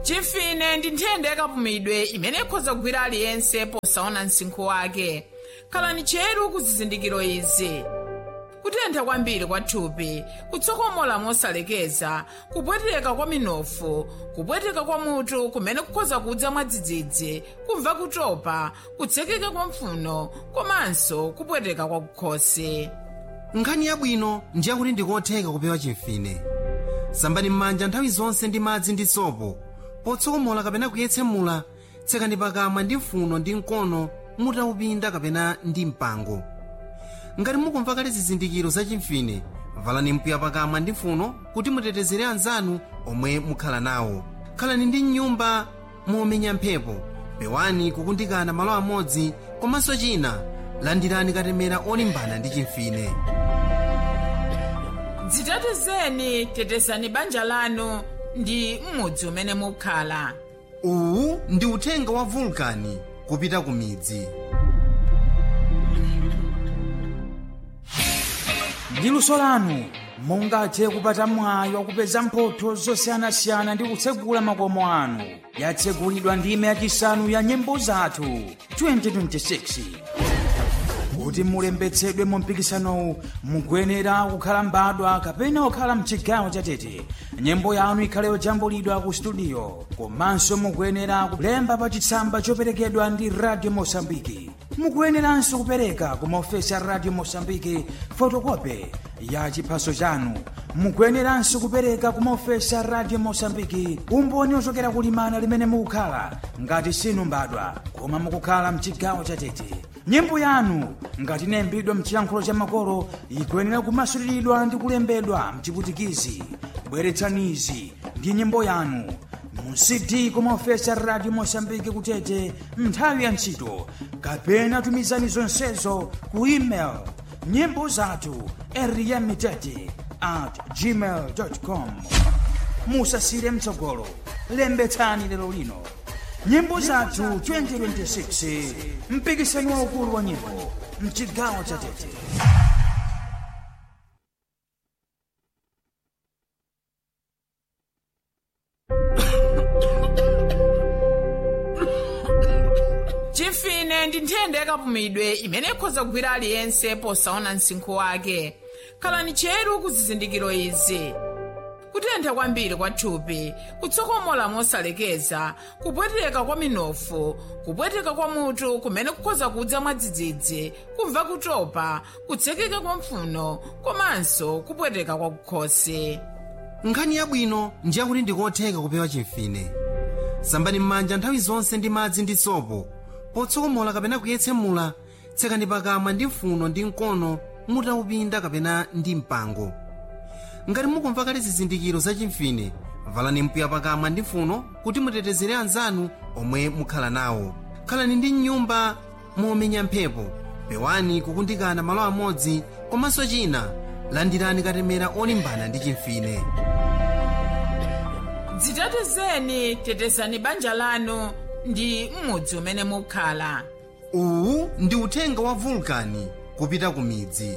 chimfine ndi nthenda yakapumidwe imene ikhoza kugwira aliyense posaona msinkhu wake khalani cheru ku zizindikiro izi kutentha kwambiri kwa thupi kutsokomola mosalekeza kupweteka kwa minofu kupweteka kwa mutu kumene kukhoza kudza mwadzidzidzi kumva kutopa kutsekeka kwa mpfuno komanso kupweteka kwa kukhosi nkhani yabwino ndiye kuti ndikotheka kupewa chimfine sambani m'manja nthawi zonse ndi madzi ndi sopo potsokomola kapena kuyetsemula tsekani pakamwa ndi mfuno ndi mkono mutaupinda kapena ndi mpango ngati mukumva kale zizindikiro za chimfine valani mpuya pakamwa ndi mfuno kuti mutetezere anzanu omwe mukhala nawo khalani ndi nyumba momenya mphepo pewani kukundikana malo amodzi komanso china landirani katemera olimbana ndi chimfine dzitetezeni tetezani banja lanu ndi m'mudzi umene mukhala uwu ndi uthenga wa vulkani kupita ku midzi ndi luso lanu mungathe kupata mwayi wakupeza mphotho zosiyanasiyana ndi kutsegula makomo anu yatsegulidwa ndime yachisanu ya nyimbo zathu 2026 kuti mulembetsedwe mu mpikisanowu mukuyenera kukhala mbadwa kapena kukhala mchigawo chatete nyimbo yanu ikhale yojambulidwa ku studio komanso mukuyenera kulemba pa chitsamba choperekedwa ndi radio mosambiki mukuyeneranso kupereka ku maofesi a radio mosambiki fotokope ya chiphaso chanu mukuyeneranso kupereka ku maofesi a radio mosambiki umboni ochokera kulimana limene mukukhala ngati sinu mbadwa koma mukukhala mchigawo chatete nyimbo yanu ngati inayimbidwa mchiyankhulo cha makolo ikuyenera kumasuliridwa ndi kulembedwa mchiputikizi bweretsanizi ndi nyimbo yanu mu cd kumaofesi a radio mosambiki kutete nthawi ya ntchito kapena tumizani zonsezo ku email nyimbo zathu eriyamitete at gmail com musasire mtsogolo lembetsani lero lino nyimbo zathu 2026 mpikisano waukulu wa nyimbo mchigawo cha tete chimfine ndi nthenda yakapumidwe imene ikhoza kugwira aliyense posaona msinkhu wake khalani cheru ku zizindikiro izi kutentha kwambiri kwa thupi kutsokomola mosalekeza kupweteka kwa minofu kupweteka kwa mutu kumene kukhoza kudza mwadzidzidzi kumva kutopa kutsekeka kwa mpfuno komanso kupweteka kwa kukhosi nkhani yabwino ndiye kuti ndikotheka kupewa chimfine sambani m'manja nthawi zonse ndi madzi ndi sopo potsokomola kapena kuyetsemula tsekani pakamwa ndi mfuno ndi mkono mutaupinda kapena ndi mpango ngati mukumva kale zizindikiro za chimfine valani mpuya pakamwa ndi mfuno kuti mutetezere anzanu omwe mukhala nawo khalani ndi nyumba momenya mphepo pewani kukundikana malo amodzi komanso china landirani katemera olimbana ndi chimfine dzitetezeni tetezani banja lanu ndi m'mudzi umene mukhala uwu ndi uthenga wa vulkani kupita ku midzi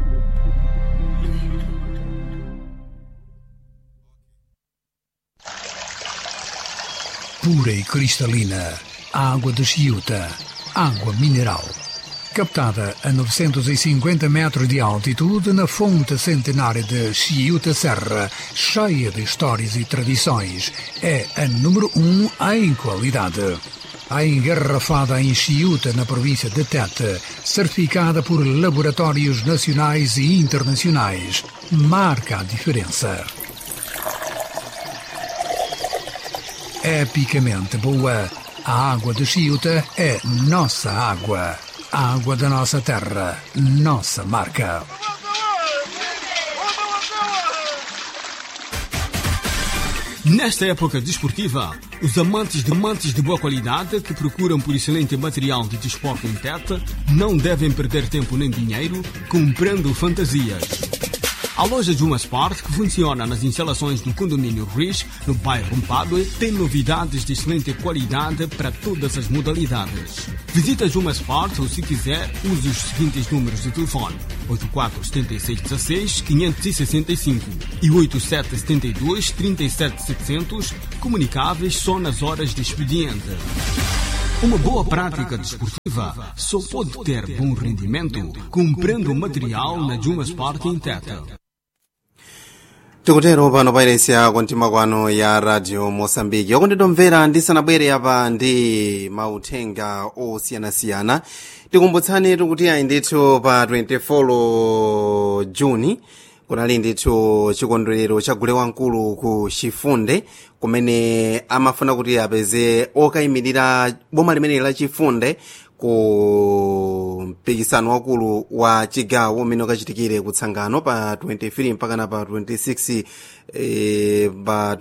pura e cristalina, água de Chiuta, água mineral. Captada a 950 metros de altitude na fonte centenária de Chiuta Serra, cheia de histórias e tradições, é a número um em qualidade. A engarrafada em Chiuta, na província de Tete, certificada por laboratórios nacionais e internacionais, marca a diferença. epicamente boa. A água de Chiuta é nossa água. A água da nossa terra, nossa marca. Nesta época desportiva, os amantes de mantes de boa qualidade que procuram por excelente material de desporto em Tete não devem perder tempo nem dinheiro comprando fantasias. A loja Juma Sport, que funciona nas instalações do condomínio Riz, no bairro Mpadue, tem novidades de excelente qualidade para todas as modalidades. Visita Juma Sport ou, se quiser, use os seguintes números de telefone: 847616 565 e 8772 37700, comunicáveis só nas horas de expediente. Uma boa prática desportiva só pode ter bom rendimento comprando material na Juma Sport em Teta. tikutero pano pairesi yako mtima kwano ya radio mosambiki yakunditomvera ndisanabwere apa ndi mauthenga osiyanasiyana tikumbutsani tikuti ayi ndithu pa 24 juni kunali ndithu chikondwerero cha gule wamkulu ku chifunde kumene amafuna kuti apeze okayimirira boma limeneli la chifunde ku mpikisano wakulu wa chigawo umene ukachitikire kutsangano pa 23 mpakana pa 26 eh, pa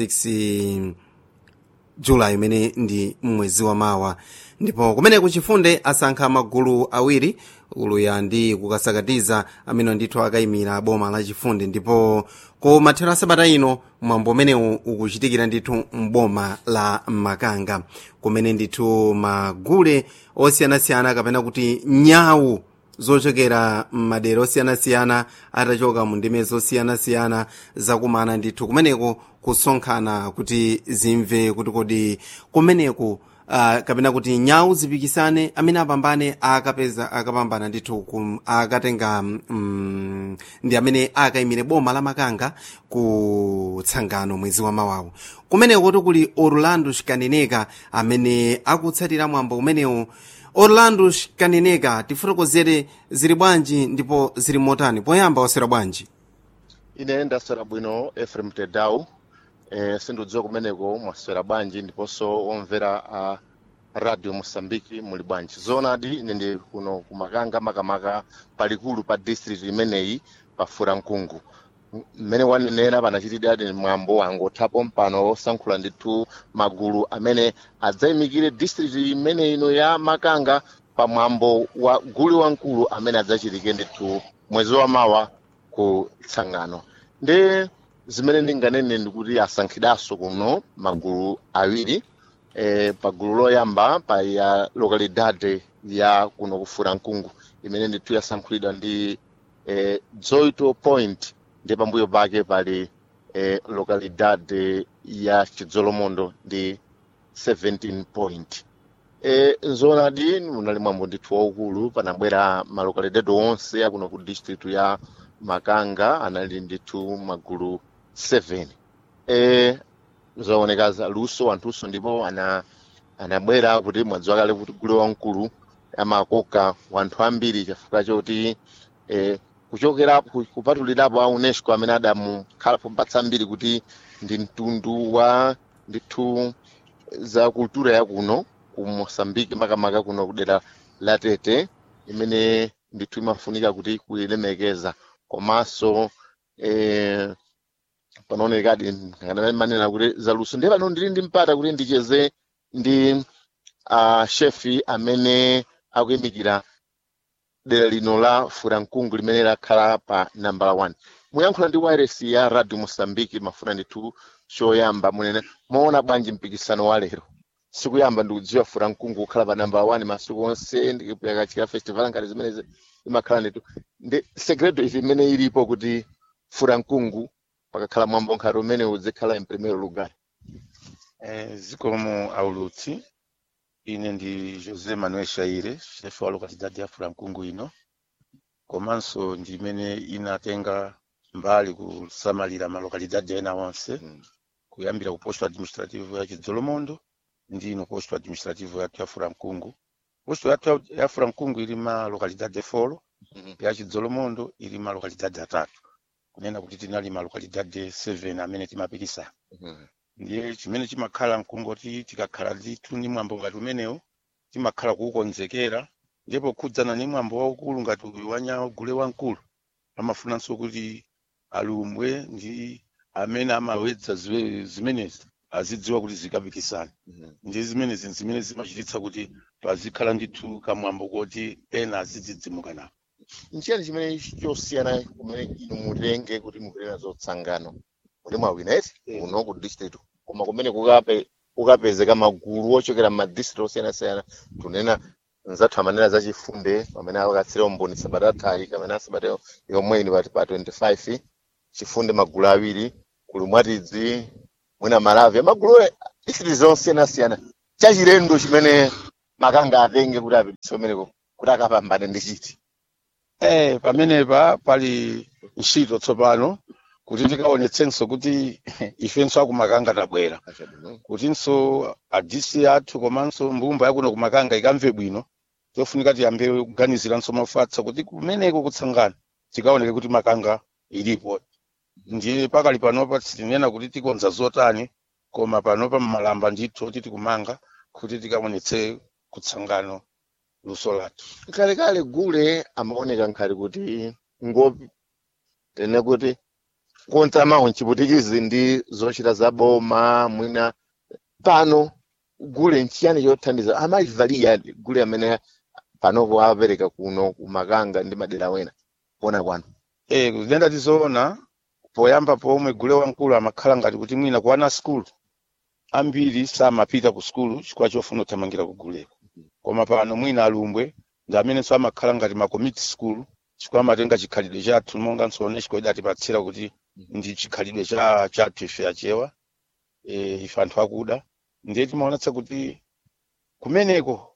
26 julayi imene ndi mwezi wa mawa ndipo kumene kuchifunde asankha magulu awiri uluya ndi kukasakatiza amene ndithu akayimira boma la chifunde ndipo ku mathero a sabata ino mwambo umenewu ukuchitikira ndithu mboma la makanga kumene ndithu magule osiyanasiyana kapena kuti nyawu zochokera m'madera osiyanasiyana atachoka mu ndime zosiyanasiyana zakumana ndithu kumeneko kusonkhana kuti zimve kuti kodi kumeneku uh, kapena kuti nyawu zipikisane amene apambane akapeza akapambana ndithu kum- akatenga mm, ndi amene akayimire boma la makanga ku tsangano mwezi wa mawawu kumeneko kuti kuli orlando shikaneneka amene akutsatira mwambo umenewu orlando shikaneneka tifotokozere zili bwanji ndipo zili motani poyamba wasera bwanji ine ndaswera bwino efrem tedau eh, sindidziwa kumeneko mwaswera bwanji ndiponso omvera a radio mosambiki muli bwanji zoonadi ine ndi kuno kumakanga makamaka palikulu pa district imeneyi pa furankungu M- mmene wanenera panachitidwa mwambo angothapo mpano osankhula ndithu magulu amene adzayimikire district imene ino ya makanga pa mwambo wa gule wamkulu amene adzachitike ndithu mwezi wa mawa ku tsangano ndi zimene ndinganene ndikuti asankhidwanso kuno magulu awiri eh, pagulu loyamba pa ya localidade ya kuno kufura mkungu imene ndithu yasankhulidwa ndi eh, zoito point ndi pambuyo pake pali eh, localidade ya chidzolomondo ndi 17 point e, zoonadi munali mwambo ndithu waukulu panabwera malocalidade onse akuno ku district ya makanga anali ndithu magulu 7 e, zooneka za luso anthuso ndipo ana anabwera kuti mwadziwa kale kuti gule wamkulu amakoka wanthu ambiri chifukwa choti e, kuchokera ku- kupatulirapo a unesco amene adamukhalapo mpatsa mbiri kuti ndi mtundu wa ndithu za kultura ya kuno ku mosambiki makamaka kuno kudera la tete imene ndithu imafunika kuti kuyilemekeza komanso eh, panoonekadi manena kuti zaluso ndiye pano ndili ndi mpata kuti ndicheze ndi uh, shefi amene akuyimikira dera lino la furankungu limene lakhala pa nambala 1 muyankhula ndi wireless ya radio mosambiki mafuna ndithu choyamba munene moona bwanji mpikisano wa lero sikuyamba ndikudziwa furankungu kukhala pa nambala 1 masiku onse ndikuyakachika festival ngati zimenezi imakhala ndithu ndi segredo izi imene ilipo kuti furankungu pakakhala mwambo nkhati umene uzikhala in primeiro lugar Eh, zikomo aulutsi ine ndi josé manuel shaire chefe wa localidade ya furankungu ino komanso ndi imene inatenga mbali kusamalira malocalidade ena onse Mm. kuyambira ku posto administrativo ya chidzolomondo ndi ino posto administrativo yathu ya furankungu posto yathu ya- ya furankungu ili ma localidade folo Mhm. ya chidzolomondo ili ma localidade atatu kunena kuti tinali ma localidade 7 amene timapikisana Mhm. ndiye chimene chimakhala mkungoti tikakhala ndithu ndi mwambo ngati umenewo timakhala kuwukonzekera ndipo khudzana ndi mwambo waukulu ngati uyu wanyawo gule wamkulu amafunanso kuti alumbwe ndi amene amawedza ziwe- zimenezi azidziwa kuti zikapikisana Mhm. ndi zimenezi zimene zimachititsa kuti pazikhala ndithu kamwambo koti ena azidzidzimuka nawo nchiyani chimene chosiyana kumene inu mutenge kuti mupereka zotsangano kuti mwawina eti kuno ku district koma kumene kukape kukapezeka magulu ochokera m'madistrict osiyanasiyana tunena nzathu amanena zachifunde pamene akatsira umboni sabata athayi kamene asabata yomweyi pati pa 25 chifunde magulu awiri kuli mwatidzi mwina malavi magulu district zosiyanasiyana chachilendo chimene makanga atenge kuti apititse umeneko kuti akapambane ndi chiti Eh, pamenepa pali ntchito tsopano kuti tikaonetsenso kuti ifenso akumakanga tabwera kutinso adisi athu komanso mbumba yakuno kumakanga ikamve bwino tofunika tiyambe kuganiziranso mafatsa kuti kumeneko kutsangana tikaoneke kuti makanga ilipo ndiye pakali panopa sitinena kuti tikonza zotani koma panopa mmalamba ndithu titi kumanga kuti tikaonetse kutsangano luso lathu kalekale gule amaoneka nkhali kuti ngopi tene kuti konza mawu nchiputikizi ndi zochita za boma mwina pano gule nchiyani chothandiza amalivalira gule amene panopo apereka kuno kumakanga ndi madera wena kuona kwanu Eh, kuzidenda tizoona poyamba pomwe gule wamkulu amakhala ngati kuti mwina ku ana skulu ambiri samapita ku skulu chifukwa chofuna kuthamangira ku guleko koma pano mwina alumbwe ndi amenenso amakhala ngati ma community school chifukwa amatenga chikhalidwe chathu monga nsone chikoida atipatsira kuti ndi chikhalidwe cha chathu ife achewa eh, ife anthu akuda ndiye timaonetsa kuti kumeneko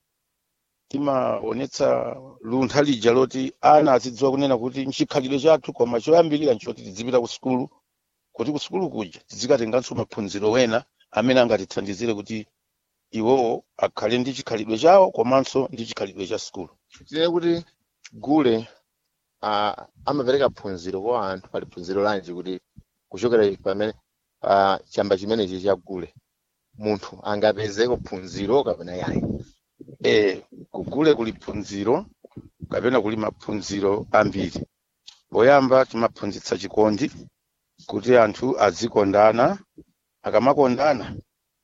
timaonetsa luntha lija loti ana azidziwa kunena kuti nchikhalidwe chathu koma choyambirira nchoti tidzipita ku sukulu kuti ku sukulu kuja tizikatenganso maphunziro wena amene angatithandizire kuti iwowo akhale ndi chikhalidwe chawo komanso ndi chikhalidwe cha sukulu tine kuti gule uh, amapereka phunziro kwa anthu pali phunziro lanji kuti kuchokera pamene uh, chamba chimenechi cha gule munthu angapezeko phunziro kapena yayi eh kugule kuli phunziro kapena kuli maphunziro ambiri poyamba timaphunzitsa chikondi kuti anthu azikondana akamakondana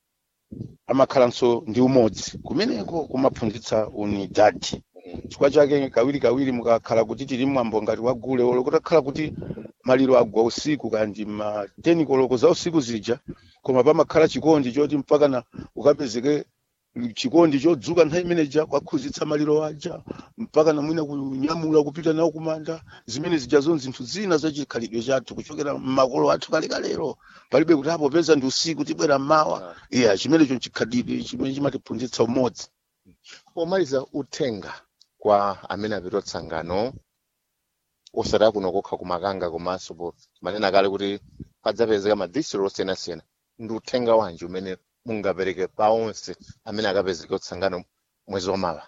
amakhalanso ndi umodzi kumeneko kumaphunzitsa unidadi chifukwa chake kawiri kawiri mukakhala kuti tili mwambo ngati wa gule olo kutakhala kuti maliro agwa usiku kandi ma 10 koloko za usiku zija koma pamakhala chikondi choti mpaka na ukapezeke chikondi chodzuka nthawi imeneja kwakhuzitsa maliro aja mpaka na mwina kunyamula kupita nawo kumanda zimene zijazo zinthu zina za chikhalidwe chathu kuchokera mmakolo athu kalekalero palibe kuti apo peza ndi usiku tibwera mmawa iya chimenecho nchikhalidwe chimene chimatiphunzitsa umodzi pomaliza uthenga kwa amene apita tsangano osati kuno kokha kumakanga komanso po manena kale kuti padzapezeka madistrict osiyanasiyana ndi uthenga wanji umene mungapereke pa onse amene akapezeka utsangano mwezi wamawa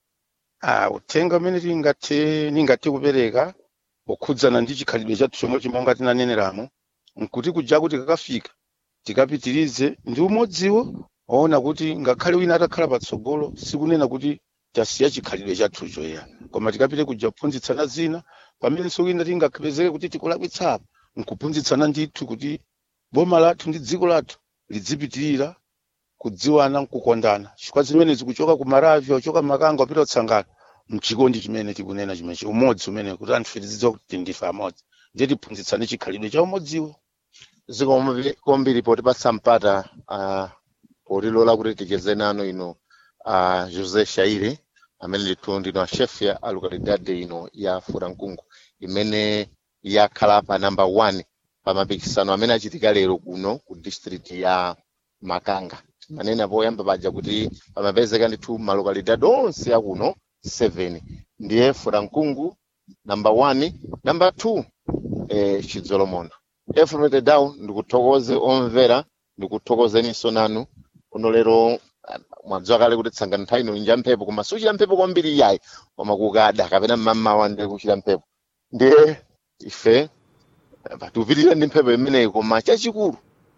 Ah, uthenga umene tingathe ningathe kupereka okhudzana ndi chikhalidwe chathu chomwe chimonga tinaneneramo nkuti kuja kuti kakafika tikapitirize ndi umodziwo waona kuti ngakhale wina atakhala patsogolo sikunena kuti tasiya chikhalidwe chathucho ya koma tikapite kuja kuphunzitsana zina pamenenso wina tingapezeke kuti tikulakwitsapo nkuphunzitsana ndithu kuti boma lathu ndi dziko lathu lidzipitirira kudziwana nkukondana chifukwa zimene zikuchoka ku maravi ochoka makanga opita kutsangana mchikondi chimene tikunena chimenechi umodzi umene kuti anthu tidzidziwa kuti ndife amodzi ndiye tiphunzitsane chikhalidwe cha umodziwo zikomo kwambiri potipatsa mpata uh, potilola kuti ticheze nanu ino uh, josé shaire amene ndithu ndino chef ya alukalidade ino ya furankungu imene yakhala pa namba 1 pa mapikisano amene achitika lero kuno ku district ya makanga manena poyamba paja kuti pamapezeka ndithu malokalidade onse akuno 7 ndiye furankungu namba 1 namba 2 eh, chidzolomondo efremete down ndikuthokoze omvera ndikuthokozeninso nanu kuno lero ah, mwadziwa kale kuti tsangano nthawi ino inja mphepo koma suchita mphepo kwambiri iyayi koma kukada kapena mmamawa ndi kuchita mphepo ndiye ife ah, tikupitirira ndi mphepo imeneyi koma chachikulu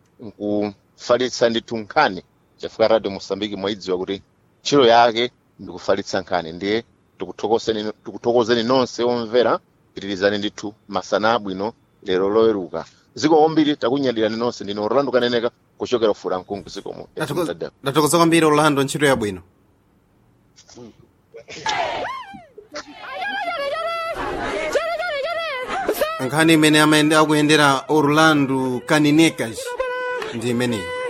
nkufalitsa ndithu nkhani chifukwa radio mosambiki mwaidziwa kuti ntchito yake ndikufalitsa nkhani ndiye tikuthokozeni tikuthokozeni nonse omvera pitirizani ndithu masana abwino lero loweruka ziko kwambiri takunyadirani nonse ndine orlando kaneneka kuchokera furankungu zikomo ndathokoza kwambiri orlando ntchito yabwino nkhani imene amene akuyendera orlando kaninecas ndi imeneyi